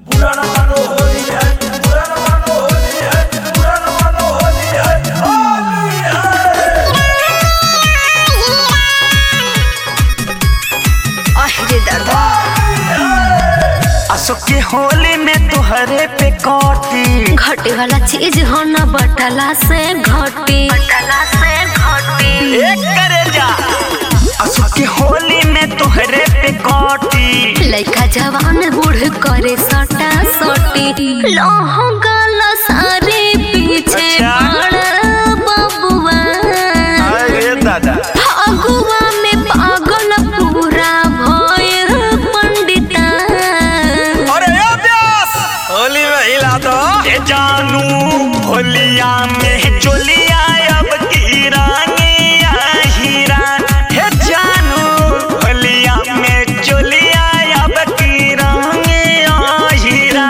असो के होली में तुहरे पे कौटी घटे वाला चीज हो न बटला से घटी बटला से घटी एक करे जा असो के होली में तुहरे पे कौटी लइका जवान बूढ़ करे सटा सटी लहंगल सारे पीछे अच्छा। पड़ बबुआ अरे दादा फगुआ में पागल पूरा भयल पंडिता अरे यो व्यास होली में हिला दो ये जानू होलिया में चोलिया अब की रानिया हीरा हे जानू होलिया में चोलिया अब की रानिया हीरा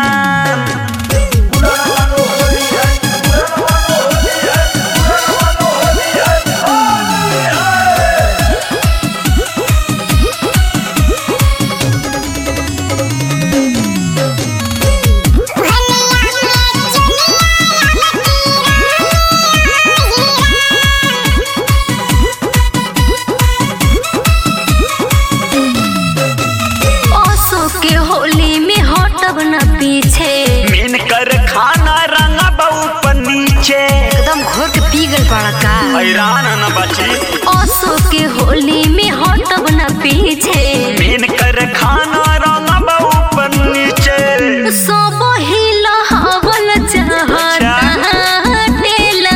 ओसो के होली में हटब न पीछे मीन कर खाना रंगा बहु पर नीचे एकदम घोर के पी गल पड़ा का हैरान न बची ओसो के होली में हटब न पीछे मीन कर खाना रंगा बहु पर नीचे सब हिला हवल चाहता टेला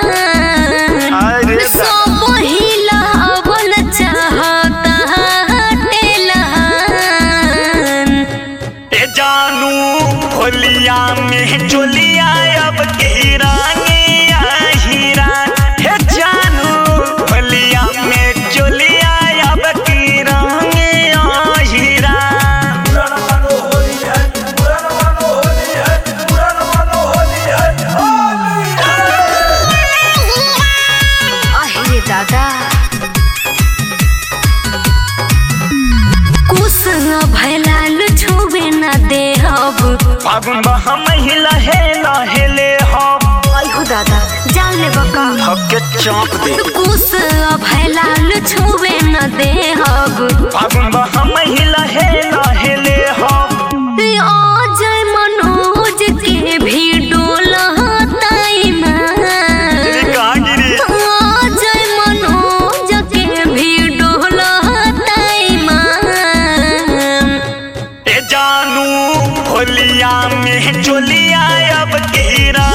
अरे दा- सब हिला हवल चाहता टेला ए जानू होलिया में चोलिया अब की रानिया हीरा हे जानू होलिया में चोलिया अब की रानिया हीरा अहे दादा कुछ भैलाल छुबे न दे अब फागुन बहा महिला हे लहेले हो अहो दादा जान ले बका हके चौंक दे कुछ भैलाल छुबे न दे अब फागुन बहा महिला हे लहेले हो अजय मनोज के भी डोलताई तेरी ना कहाँ गिरी अजय मनोज के भी डोलताई मान ए जानू होलिया में चोलिया अब की